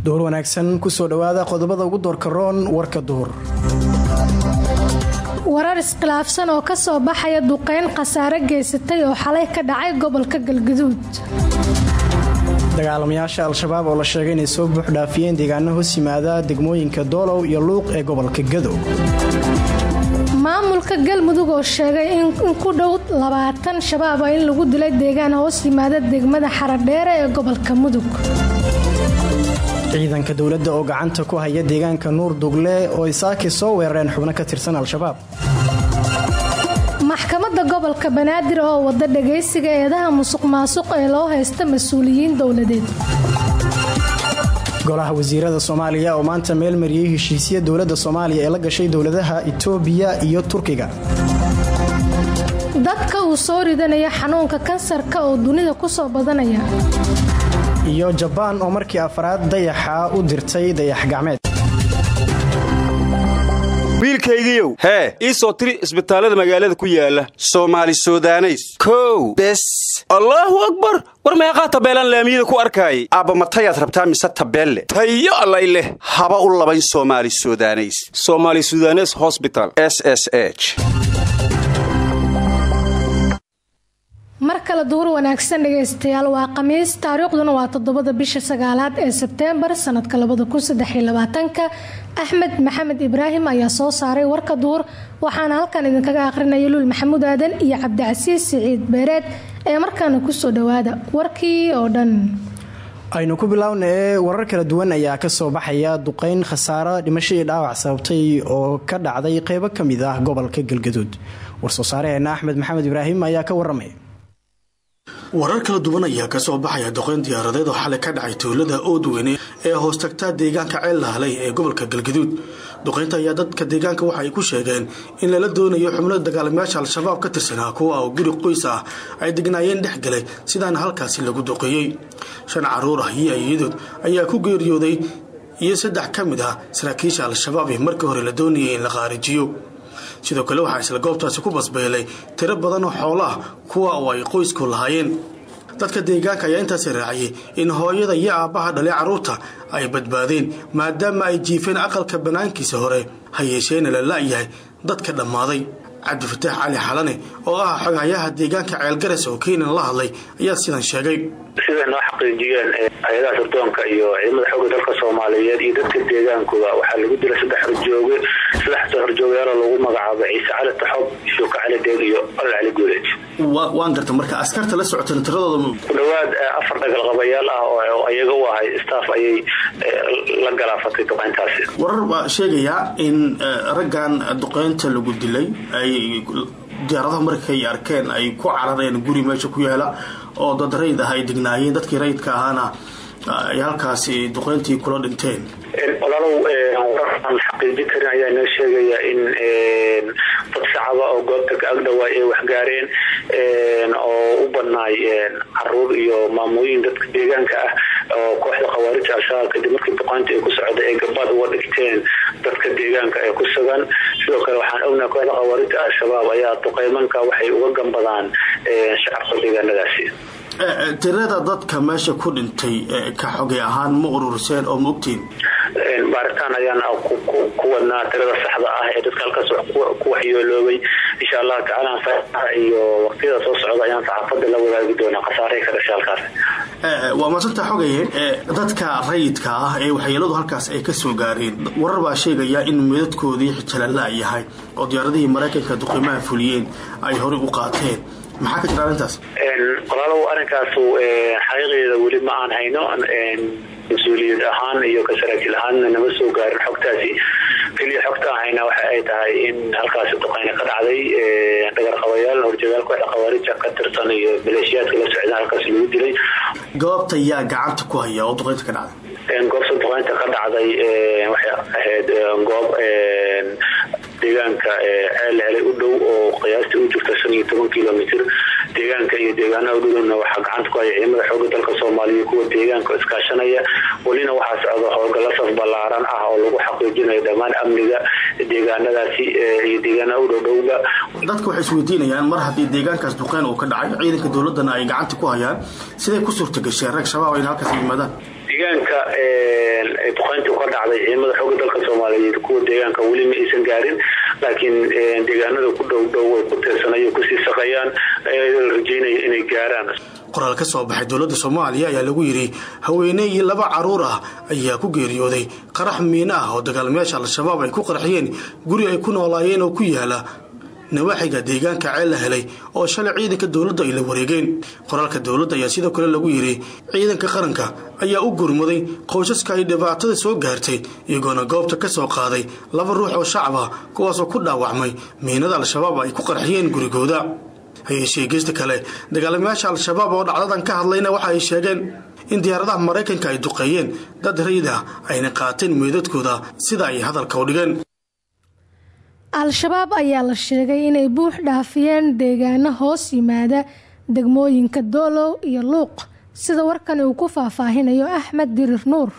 duhur wanaagsan kusoo dhowaada qodobada ugu doorka roon warka duhur warar iskhilaafsan oo kasoo baxaya duqeyn khasaare geysatay oo xalay ka dhacay gobolka galgaduud dagaalamayaasha al-shabaab oo la sheegay inay soo buuxdhaafiyeen deegaano hoos yimaada degmooyinka doolow iyo luuq ee gobolka gadow maamulka galmudug oo sheegay in ku dhow labaatan shabaab ah in lagu dilay deegaan hoos yimaada degmada xaradheere ee gobolka mudug ciidanka dowladda oo gacanta ku haya deegaanka nuur dugle oo isaaki soo weerareen xubno ka tirsan al-shabaab maxkamadda gobolka banaadir oo wada dhagaysiga eedaha musuq maasuq ee loo haysta mas-uuliyiin dowladeed golaha wasiirada soomaaliya oo maanta meel mariyey heshiisya dowladda soomaaliya ee la gashay dowladaha itoobiya iyo turkiga dadka uu soo ridanaya xanuunka kansarka oo dunida ku soo badanaya iyo jabaan oo markii afraad dayaxa u dirtay dayax gacmeed wiilkaygiiow hee ii soo tiri isbitaallada magaalada ku yaala soomaali sudaneys kow bes allaahu akbar war meeqaa tabeelaan laamiyada ku arkaayay aabba matayaad rabtaa mise tabeelle tayo allay leh haba u labayn soomaali sudaneys somaali sudanes hosbital s s h mar kale duur wanaagsan dhegaystayaal waa khamiis taariikhduna waa toddobada bisha sagaalaad ee sebteembar sanadka labada kun saddexiyo labaatanka axmed maxamed ibraahim ayaa soo saaray warka duur waxaana halkan idinkaga aqrinaya luul maxamuud aadan iyo cabdicasiis siciid beereed ee markaana kusoo dhowaada warkii oo dhan aynu ku biloawna ee warar kala duwan ayaa kasoo baxaya duqeyn khasaaro dhimasho iyo dhaawac sababtay oo ka dhacday qeybo ka mid ah gobolka galgaduud warsoo saareheena axmed maxamed ibraahim ayaa ka waramaya warar kala duwan ayaa kasoo baxaya doqeyn diyaaradeed oo xalay ka dhacay tuulada oodweyne ee hoos tagtaa deegaanka ceel lahalay ee gobolka galgaduud duqeynta ayaa dadka deegaanka waxa ay ku sheegeen in lala doonayo xubno dagaalamayaasha al-shabaab ka tirsanaa kuwa oo guri qoys ah ay degnaayeen dhex galay sidaana halkaasi lagu duqeeyey shan caruur ah iyo ayadood ayaa ku geeriyooday iyo saddex ka mid ah saraakiisha al-shabaab ee markii hore la doonayay in la qaarijiyo sidoo kale waxaa isla goobtaasi ku basbeelay tiro badan oo xoolo ah kuwa oo ay qoysku lahaayeen dadka deegaanka ayaa intaasi raaciyay in hooyada iyo aabbaha dhalay carruurta ay badbaadeen maadaama ay jiifeen aqalka bannaankiisa hore ha yeesheena la la'yahay dadka dhammaaday cabdifataax cali xalane oo ah xogayaha deegaanka ceelgaras oo keenan la hadlay ayaa sidan sheegay siday noo xaqiijiyeen hay-adaha sirdoonka iyo ciidamada xooga dalka soomaaliyeed iyo dadka deegaankooda waxaa lagu dilay saddex horjooge saddex horjoogayaal oo lagu magacaabo ciise cali taxob shuuka cali deeg iyo olol cali guuleed waan garta marka askarta la socotana tiradooda ku dhowaad afar dhagalqabayaal ah oo iyaga u ahay staff ayay la galaafatay duqeyntaasi warar baa sheegayaa in raggan duqeynta lagu dilay ay diyaaradaha markay arkeen ay ku carareen guri meesha ku yaala oo dad rayd ah ay degnaayeen dadkii rayidka ahaana ay halkaasi duqeyntii kula dhinteen walaalow warar aan xaqiijin karin ayaa noo sheegaya in dad shacaba oo goobta ka agdhawaa ay waxgaareen oo u badnaay caruur iyo maamooyin dadka deegaanka ah oo kooxda khawaarija al-shabaab kadib markii duqeynta ay ku socda ay gabaad uga dhigteen dadka deegaanka ee ku sugan sidoo kale waxaan ognahay kooxda khawaarija al-shabaab ayaa duqeymanka waxay uga gambadaan shacabka deegaanadaasi tirada dadka meesha ku dhintay ka xogay ahaan ma ururiseen oo ma ogtiin baaritaan ayaan ku wadnaa tirada saxda ah ee dadka halkaas ku waxyooloobay insha allahu tacaala saaa iyo waqtiyada soo socda ayaan saxaafada la wadaagi doonaa khasaarihii ka dhashay halkaas waa maasanta xogaye dadka rayidka ah ee waxyeeladu halkaas ay ka soo gaareen warar baa sheegaya in meedadkoodii xijalala yahay oo diyaaradihii maraykanka duqiimaha fuliyeen ay horey u qaateen maxaa ka jira arrintaas walaalow arrinkaasu xaqiiqeeda weli ma aan hayno mas-uuliyad ahaan iyo ka saraakiil ahaanna nama soo gaarin xogtaasi keliya xogta ahayna waxa ay tahay in halkaasi duqeyne ka dhacday dhagarqabayaal horjagaal kooxda khawaarija ka tirsan iyo maleeshiyaadka la socda halkaas lagu dilay goobta yaa gacanta ku haya oo duqeynta ka dhacday goobta duqeynta ka dhacday waxay ahayd goob deegaanka ceel helay u dhow oo qiyaastii u jirta shan iyo toban kilomitr deegaanka iyo deegaanaha u dhowna waxaa gacanta ku haya ciidamada xooga dalka soomaaliya kuwa deegaanka iskaashanaya welina waxaa socda howlgalla saf ballaaran ah oo lagu xaqiijinayo dhammaan amniga deegaanadaasi iyo deegaanaha u dhowdhowba dadka waxay isweydiinayaan mar haddii deegaankaas duqeyn uu ka dhacay ciidanka dowladana ay gacanta ku hayaan siday ku suurta gasheen rag shabaab ayna halkaas yimaadaan deegaanka duqeyntii ka dhacday ciidamada xooga dalka soomaaliyeed kuwa deegaanka weli ma aysan gaarin laakiin deegaanada ku dhow dhow way ku tiirsanay kusii saqayaan la rajeynaya inay gaaraan qoraal ka soo baxay dowladda soomaaliya ayaa lagu yidhi haweeney iyo laba caruur ah ayaa ku geeriyooday qarax miino ah oo dagaalmayaasha al-shabaab ay ku qarxiyeen guri ay ku noolaayeen oo ku yaala nawaaxiga deegaanka ceel la helay oo shalay ciidanka dowladda ay la wareegeen qoraalka dowladda ayaa sidoo kale lagu yidhi ciidanka qaranka ayaa u gurmaday qoysaska ay dhibaatada soo gaartay iyagoona goobta ka soo qaaday laba ruux oo shacab ah kuwaasoo ku dhaawacmay miinada al-shabaab ay ku qarxiyeen gurigooda hayeeshee geesta kale dagaalamayaasha al-shabaab oo dhacdadan ka hadlayna waxa ay sheegeen in diyaaradaha maraykanka ay duqeeyeen dad rayid ah ayna qaateen meydadkooda sida ay hadalka u dhigeen al-shabaab ayaa la sheegay inay buux dhaafiyeen deegaano hoos yimaada degmooyinka doolow iyo luuq sida warkan uu ku faahfaahinayo axmed dirir nuur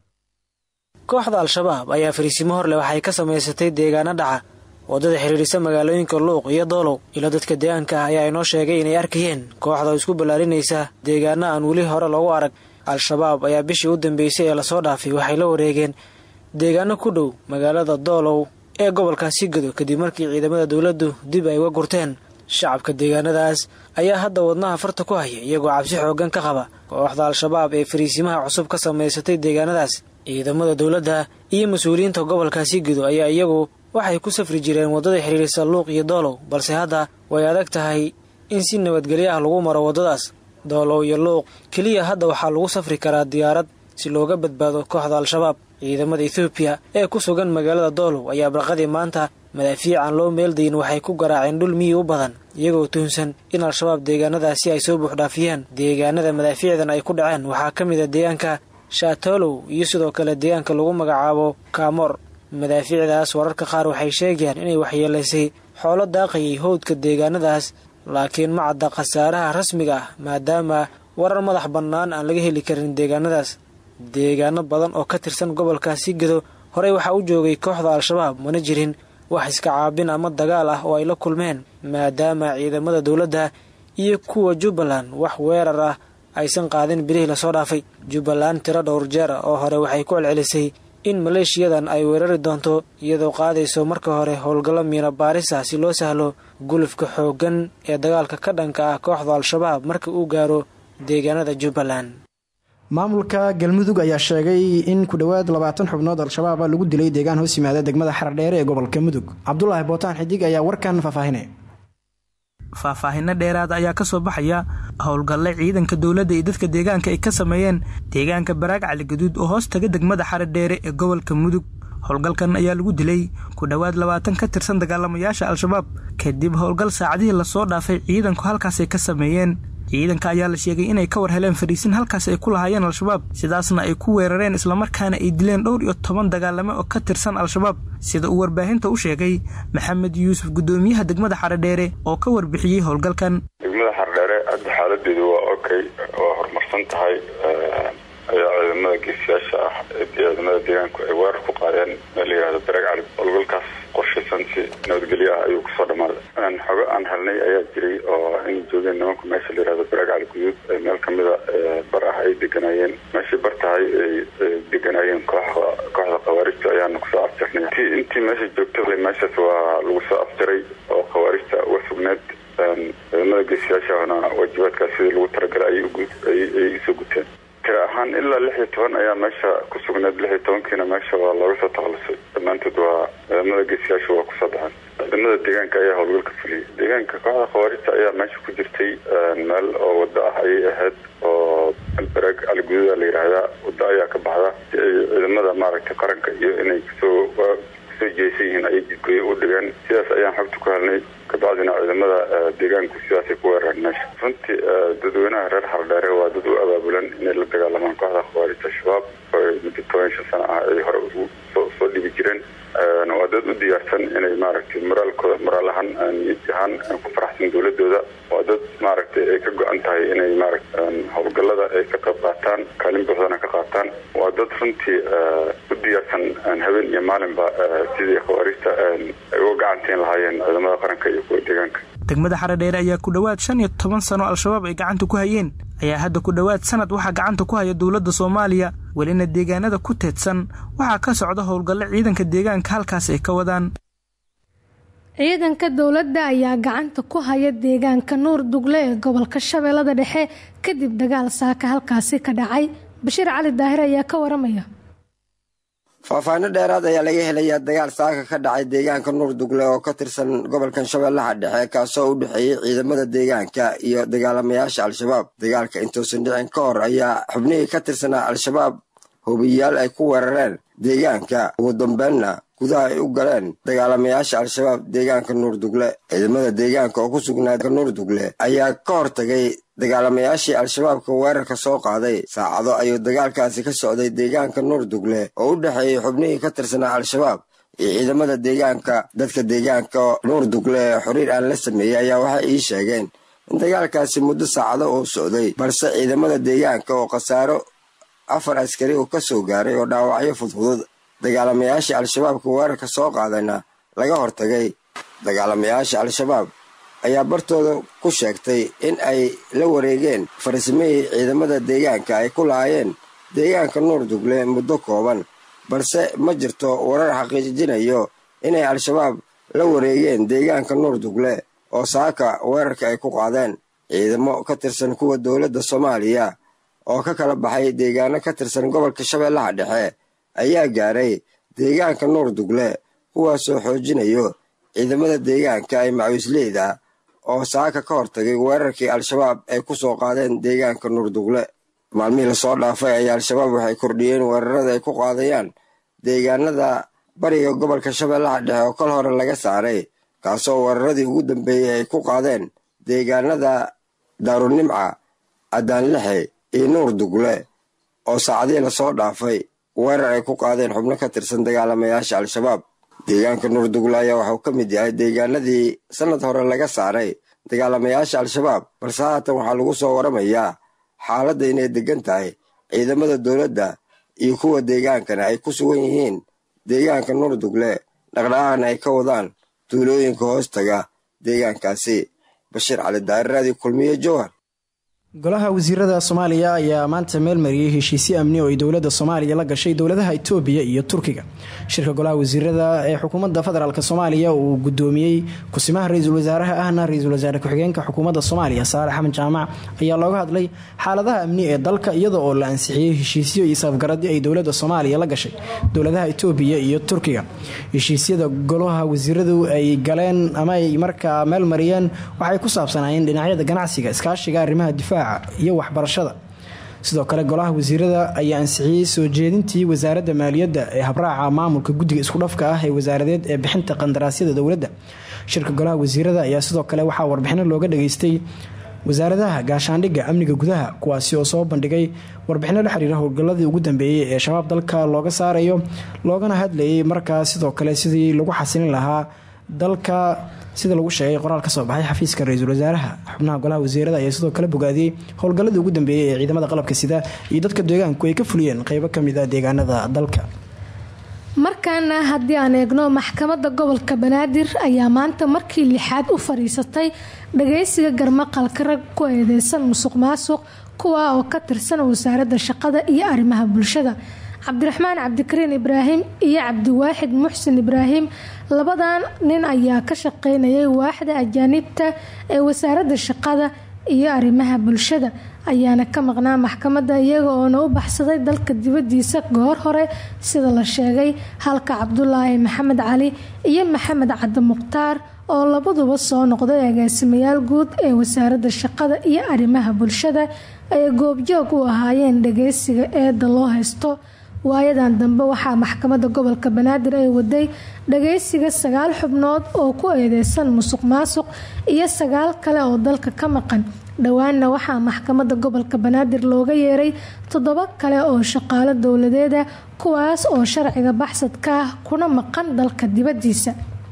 kooxda al-shabaab ayaa fariisimo horleh waxay ka samaysatay deegaano dhaca waddada xiriirisa magaalooyinka luuq iyo doolow ilo dadka deegaanka ah ayaa inoo sheegay inay arkayeen kooxda oo isku ballaarinaysa deegaano aan weli hore loogu arag al-shabaab ayaa bishii u dambeysay ee lasoo dhaafay waxay la wareegeen deegaano ku dhow magaalada doolow ee gobolkaasi gado kadib markii ciidamada dowladdu dib ay uga gurteen shacabka deegaanadaas ayaa hadda wadnaha farta ku haya iyagoo cabsi xooggan ka qaba kooxda al-shabaab ee fariisimaha cusub ka samaysatay deegaanadaas ciidamada dowladda iyo mas-uuliyiinta gobolkaasi gado ayaa iyagu waxay ku safri jireen waddada xiriirisa luuq iyo doolow balse hadda way adag tahay in si nabadgelyo ah lagu maro waddadaas doolow iyo luuq keliya hadda waxaa lagu safri karaa diyaarad si looga badbaado kooxda al-shabaab ciidamada ethoobiya ee ku sugan magaalada doolow ayaa barqadii maanta madaafiic aan loo meeldayin waxay ku garaaceen dhul miyi u badan iyagoo tuhunsan in al-shabaab deegaanadaasi ay soo buuxdhaafiyeen deegaanada madaafiicdan ay ku dhaceen waxaa ka mid a deegaanka shaatolow iyo sidoo kale deegaanka lagu magacaabo kaamor madaafiicdaas wararka qaar waxay sheegayaan inay waxyeelaysay xoolo daaqayay howdka deegaanadaas laakiin ma cadda khasaaraha rasmiga ah maadaama warar madax bannaan aan laga heli karin deegaanadaas deegaano badan oo ka tirsan gobolkaasi gado horey waxaa u joogay kooxda al-shabaab mana jirin wax iska caabin ama dagaal ah oo ay la kulmeen maadaama ciidamada dowladda iyo kuwa jubbaland wax weerar ah aysan qaadin bilihii lasoo dhaafay jubbaland tiro dhowr jeer ah oo hore waxay ku celcelisay in maleeshiyadan ay weerari doonto iyadoo qaadayso marka hore howlgallo miina baarisa si loo sahlo gulufka xooggan ee dagaalka ka dhanka ah kooxda al-shabaab marka uu gaaro deegaanada jubbaland maamulka galmudug ayaa sheegay in ku dhowaad labaatan xubnood al-shabaab lagu dilay deegaan hoos yimaada degmada xardheere ee gobolka mudug cabdulaahi bootaan xidig ayaa warkan faahfaahinaya faahfaahinno dheeraad ayaa ka soo baxaya howlgalle ciidanka dowladda iyo dadka deegaanka ay ka sameeyeen deegaanka baraag caligaduud oo hoos taga degmada xaradheere ee gobolka mudug howlgalkan ayaa lagu dilay ku dhowaad labaatan ka tirsan dagaalamayaasha al-shabaab kadib howlgal saacadihii lasoo dhaafay ciidanku halkaasay ka sameeyeen ciidanka ayaa la sheegay inay ka war heleen fadhiisin halkaas ay ku lahaayeen al-shabaab sidaasna ay ku weerareen islamarkaana ay dileen dhowr iyo toban dagaalame oo ka tirsan al-shabaab sida uu warbaahinta u sheegay maxamed yuusuf guddoomiyaha degmada xaradheere oo ka warbixiyey howlgalkan degmada xaradheere hadda xaaladeedu waa okay waa horumarsan tahay ayaa ciidamada geesiyaasha ah ee ciidamada deegaanku ay weerar ku qaadeen meel la yihahdo baraag cali howlgalkaas qorshaysan si nabadgelyo ah ayuu kusoo dhammaaday xogo aan helnay ayaa jiray oo in joogeen nimanku meesha la yihahdo baraag cali guduud ee meel kamida bar ah ay deganaayeen meeshay bar tahay ay deganaayeen kooxda kooxda khawaarijta ayaana kusoo afjarnay t intii meesha joogta meeshaas waa lagu soo afjaray oo khawaarijta uga sugneed ciidamada geesiyaashana waajibaadkaas sidii lagu talagalay ayay isoo guteen tira ahaan ilaa lix iyo toban ayaa meesha ku sugneed lix iyo tobankiina meesha waa looga soo takhalusay dhammaantood waa ciidamada geesiyaasha waa kusoo baxeen ciidamada deegaanka ayaa howlgalka fuliyay deegaanka kooxda khawaarijta ayaa meesha ku jirtay meel oo wado ah ayay ahayd oo baraag caligududa la yidhaahdaa wado ayaa ka baxda si ay ciidamada maaragtay qaranka iyo inay kusoo kusoo jeesan yihiin ayay jidgooye u dhigeen sidaas ayaan xogta ku helnay kabacdina ciidamada deegaanku sidaasay ku weerareen meesha runtii dadweynaha reer xardheere waa dad u abaabulan inay la dagaalamaan kooxda khawaarijta shabaab oo muddo toban shan sano ah ay hore soo dhibi jireen waa dad u diyaarsan inay maaragtay moraalkooda moraal ahaan niyad ahaan ku faraxsan dowladooda waa dad maaragtay ay ka go-an tahay inay maaragta howlgallada ay ka qayb qaataan kaalin buuxdana ka qaataan waa dad runtii u diyaarsan habeen iyo maalinba sidii khawaarijta ay uga gacantiin lahaayeen ciidamada qaranka iyo kuwa deegaanka degmada xaradheere ayaa ku dhowaad shan iyo toban sano al-shabaab ay gacanta ku hayeen ayaa hadda ku dhowaad sanad waxaa gacanta ku haya dowladda soomaaliya welina deegaanada ku teedsan waxaa ka socda howlgallo ciidanka deegaanka halkaas ay ka wadaan ciidanka dowladda ayaa gacanta ku haya deegaanka nuur dugle ee gobolka shabeellada dhexe kadib dagaal saaka halkaasi ka dhacay bashiir cali daahir ayaa ka waramaya faahfaahino dheeraad ayaa laga helayaa dagaal saaka ka dhacay deegaanka nuur dugle oo ka tirsan gobolkan shabeellaha dhexe kaasoo u dhexeeyey ciidamada deegaanka iyo dagaalamayaasha al-shabaab dagaalka intuusan dhicin ka hor ayaa xubnihii ka tirsanaa al-shabaab hubiyaal ay ku weerareen deegaanka ugu dambeynna gudaha ay u galeen dagaalamayaasha al-shabaab deegaanka nuur dugle ciidamada deegaanka oo ku sugnaa nuur dugle ayaa ka hortagay dagaalamayaashii al-shabaabka weerarka soo qaaday saacado ayuu dagaalkaasi ka socday deegaanka nuur dugle oo u dhexeeyey xubnihii ka tirsanaa al-shabaab iyo ciidamada deegaanka dadka deegaanka nuur dugle ee xiriir aan la sameeyey ayaa waxay ii sheegeen in dagaalkaasi muddo saacado uu socday balse ciidamada deegaanka oo khasaaro afar askari uu ka soo gaaray oo dhaawacyo fudfudud dagaalamayaashii al-shabaabka weerarka soo qaadayna laga hortagay dagaalamayaasha al-shabaab ayaa bartooda ku sheegtay in ay la wareegeen farsamihii ciidamada deegaanka ay ku lahaayeen deegaanka nuur dugle muddo kooban balse ma jirto warar xaqiijinayo inay al-shabaab la wareegeen deegaanka nuur dugle oo saaka weerarka ay ku qaadeen ciidamo ka tirsan kuwa dowladda soomaaliya oo ka kala baxay deegaano ka tirsan gobolka shabeellaha dhexe ayaa gaaray deegaanka nuur dugle kuwaasoo xoojinayo ciidamada deegaanka ay macawisleyda oo saaka ka hortagay weerarkii al-shabaab ay ku soo qaadeen deegaanka nuur dugle maalmihii lasoo dhaafay ayaa al-shabaab waxay kordhiyeen weerarada ay ku qaadayaan deegaanada bariga gobolka shabeellaha dhexe oo kal hore laga saaray kaasoo weeraradii ugu dambeeyey ay ku qaadeen deegaanada daarunimca cadaanlexe iyo nuur dugle oo saacadihii lasoo dhaafay weerar ay ku qaadeen xubno ka tirsan dagaalamayaasha al-shabaab deegaanka nuur dugle ayaa waxuu ka mid yahay deegaanadii sannad hore laga saaray dagaalamayaasha al-shabaab balse haatan waxaa lagu soo waramayaa xaaladda inay deggan tahay ciidamada dowladda iyo kuwa deegaankana ay ku sugan yihiin deegaanka nuur dugle dhaqdhaqaaqna ay ka wadaan tuulooyinka hoostaga deegaankaasi bashiir cali daa'irraadii kulmiye jowhar golaha wasiirada soomaaliya ayaa maanta meel mariyey heshiisyo amni oo ay dowladda soomaaliya la gashay dowladaha itoobiya iyo turkiga shirka golaha wasiirada ee xukuumadda federaalk soomaaliya uu gudoomiyey kusimaha ra-iisul wasaaraha ahna ra-iisul wasaare ku-xigeenka xukuumadda soomaaliya saale axmed jaamac ayaa looga hadlay xaaladaha amni ee dalka iyada oo la ansixiyey heshiisyo iyo safgaradyo ay dowladda soomaaliya la gashay dowladaha itoobiya iyo turkiga heshiisyada golaha wasiiradu ay galeen ama ay markaa meel mariyeen waxay ku saabsanaayeen dhinacyada ganacsiga iskaashiga arrimaha difaaca iyo waxbarashada sidoo kale golaha wasiirada ayaa ansixiyey soo jeedintii wasaaradda maaliyadda ee habraaca maamulka guddiga iskudhafka ah ee wasaaradeed ee bixinta qandaraasyada dowladda shirka golaha wasiirada ayaa sidoo kale waxaa warbixino looga dhageystay wasaaradaha gaashaandhigga amniga gudaha kuwaasi oo soo bandhigay warbixino la xiriira howlgalladii ugu dambeeyey ee shabaab dalka looga saarayo loogana hadlayay markaas sidoo kale sidii lagu xasilin lahaa dalka sida lagu sheegay qoraal ka soo baxay xafiiska ra-iisul wasaaraha xubnaha golaha wasiirada ayaa sidoo kale bogaadiyey howlgalladii ugu dambeeyey ee ciidamada qalabka sida iyo dadka deegaanku ay ka fuliyeen qeybo kamid a deegaanada dalka markaana haddii aan eegno maxkamadda gobolka banaadir ayaa maanta markii lixaad u fadhiisatay dhageysiga garmaqalka rag ku eedeysan musuq maasuq kuwa oo ka tirsan wasaaradda shaqada iyo arrimaha bulshada cabdiraxmaan cabdikariin ibraahim iyo cabdiwaaxid muxsin ibraahim labadan nin ayaa ka shaqeynayay waaxda ajaanibta ee wasaaradda shaqada iyo arrimaha bulshada ayaana ka maqnaa maxkamadda iyaga oona u baxsaday dalka dibadiisa goor hore sida la sheegay halka cabdulaahi maxamed cali iyo maxamed cadde mukhtaar oo labaduba soo noqday agaasimayaal guud ee wasaaradda shaqada iyo arrimaha bulshada ay goobjoog u ahaayeen dhageysiga eeda loo haysto waayadan dambe waxaa maxkamadda gobolka banaadir ay waday dhageysiga sagaal xubnood oo ku eedeysan musuq maasuq iyo sagaal kale oo dalka ka maqan dhowaanna waxaa maxkamadda gobolka banaadir looga yeeray toddoba kale oo shaqaalo dowladeeda kuwaas oo sharciga baxsad ka ah kuna maqan dalka dibadiisa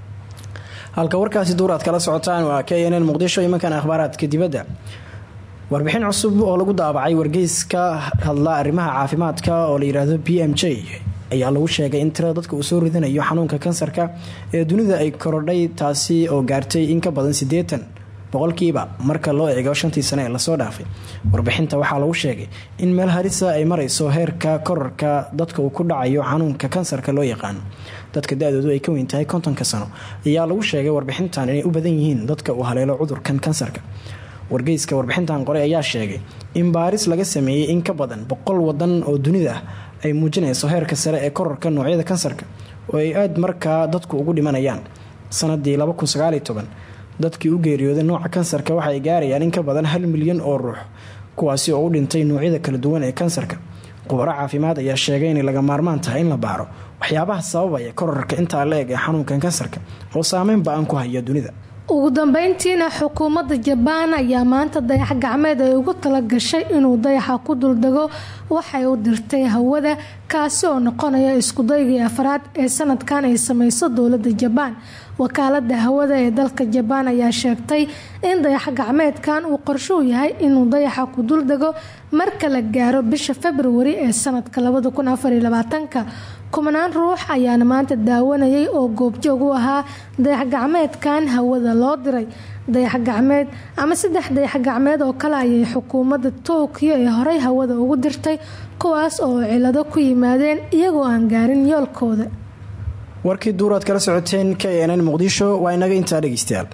halka warkaasi duur aad kala socotaan waa k n n muqdisho imankan akhbaaraadka dibadda warbixin cusub oo lagu daabacay wargeyska hadla arrimaha caafimaadka oo la yidhaahdo b m j ayaa lagu sheegay in tirada dadka uu soo ridanayo xanuunka kansarka ee dunida ay korodhay taasi oo gaartay in ka badan siddeetan boqolkiiba marka loo eego shantii sane ee lasoo dhaafay warbixinta waxaa lagu sheegay in meel harisa ay marayso heerka korarka dadka uu ku dhacayo xanuunka kansarka loo yaqaano dadka da-doodu ay ka weyn tahay kontonka sano ayaa lagu sheegay warbixintan inay u badan yihiin dadka uu haleelo cudurkan kansarka wargeyska warbixintan qoray ayaa sheegay in baaris laga sameeyey in ka badan boqol wadan oo dunida ah ay muujinayso heerka sare ee korarka noocyada kansarka oo ay aada markaa dadku ugu dhimanayaan sanadii dadkii u geeriyooday nooca kansarka waxaay gaarayaan in ka badan hal milyan oo ruux kuwaasi oo u dhintay noocyada kala duwan ee kansarka khubaro caafimaad ayaa sheegay inay laga maarmaan tahay in la baaro waxyaabaha sababaya korarka intaa la eg ee xanuunkan kansarka oo saameyn ba-an ku haya dunida ugu dambeyntiina xukuumadda jabaan ayaa maanta dayax gacmeed ay ugu tala gashay inuu dayaxa ku duldego waxay u dirtay hawada kaasi oo noqonaya iskudaygii afraad ee sanadkan ay sameyso dowladda jabaan wakaalada hawada ee dalka jabaan ayaa sheegtay in dayax gacmeedkan uu qorshuu yahay inuu dayaxa ku duldego marka la gaaro bisha februari ee sanadka kumanaan ruux ayaana maanta daawanayay oo goobjoog u ahaa dayax gacmeedkan hawada loo diray dayax gacmeed ama saddex dayax gacmeed oo kale ayay xukuumadda tokyo ee horey hawada ugu dirtay kuwaas oo cilado ku yimaadeen iyagoo aan gaarin yoolkooda warkii duuraad kala socoteen k nn muqdisho waa inaga intaa dhegeystayaal